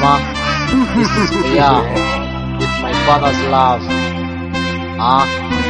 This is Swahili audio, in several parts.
Mama, this is for ya with my father's love. Ah,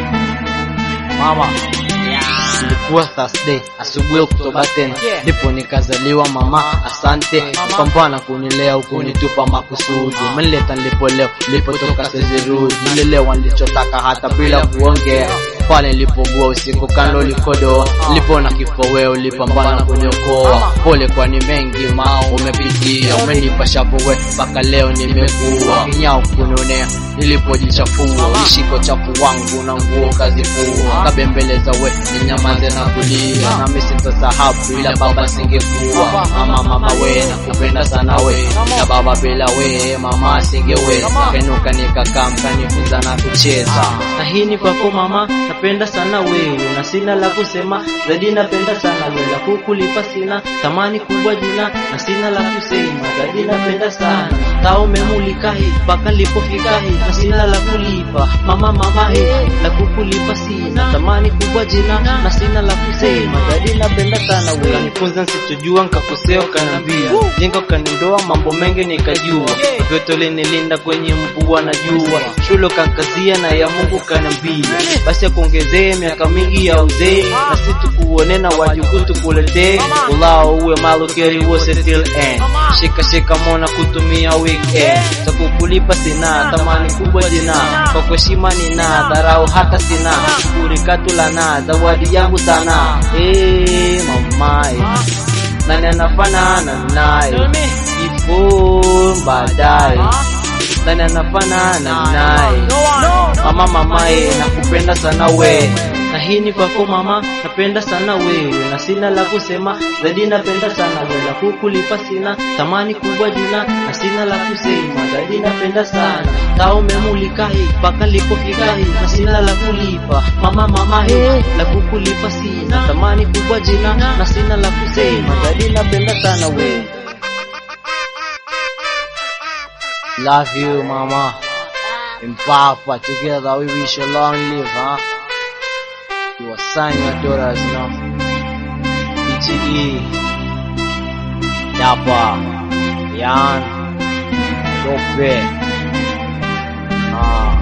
mama, ilikuwa Thursday asubuhi Oktoba 10 ndipo nikazaliwa mama, asante kupambana kunilea ukunitupa makusudi, umenileta nilipo leo, nilipotoka sezirudi, nilelewa nilichotaka hata bila kuongea pale nilipogua usiku kando likodoa, nilipona kifo wewe ulipambana kuniokoa. Pole kwani mengi mao umepitia, umenipa shavu we mpaka leo nimekuwa kinyao kunionea nilipojichafua, ulishiko chafu wangu na nguo kazifua, kabembeleza we ninyamaze na kulia, nami sitasahau bila baba singekuwa. Mama mama we nakupenda sana we, na baba bila we mama singeweza, kenuka nikakaa mkanifunza na kucheza, na hii ni kwako mama napenda sana wewe na sina la kusema zaidi, napenda sana wewe la kukulipa sina thamani kubwa jina na sina la kusema zaidi, napenda sana taa umemulika hii mpaka lipofika hii na sina la kulipa mama mama hii la kukulipa sina thamani kubwa jina na sina la kusema zaidi, napenda sana wewe kanifunza nsitujua nkakosea ukaniambia jenga ukanindoa mambo mengi nikajua vyote ulinilinda kwenye mvua na jua shule kankazia na ya Mungu kaniambia basi akuongezee miaka mingi ya uzee na si tukuone na wajukuu tukuletee ulao uwe malukeri wose till end shika shika mona kutumia weekend takukulipa sina thamani kubwa jina kwa kuheshima nina dharau hata sina kurikatula na zawadi yangu sana hey, mamae nani anafanana naye kifo baadaye nani anafanana naye mama mamae nakupenda sana we na hii ni kwako mama napenda sana wewe na sina la kusema zaidi napenda sana wewe la kukulipa sina thamani kubwa jina na sina la kusema zaidi napenda sana taa umemulika hii mpaka lipofika hii na sina la kulipa mama mama hii la kukulipa sina thamani kubwa jina na sina la kusema zaidi napenda sana wewe Love you, mama. And Papa, together we wish you long live, huh? You assign your daughters now. DTE, Dapa, Yan, Dope, ah,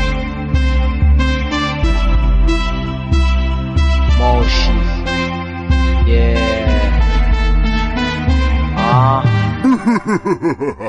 Moshi, yeah, ah.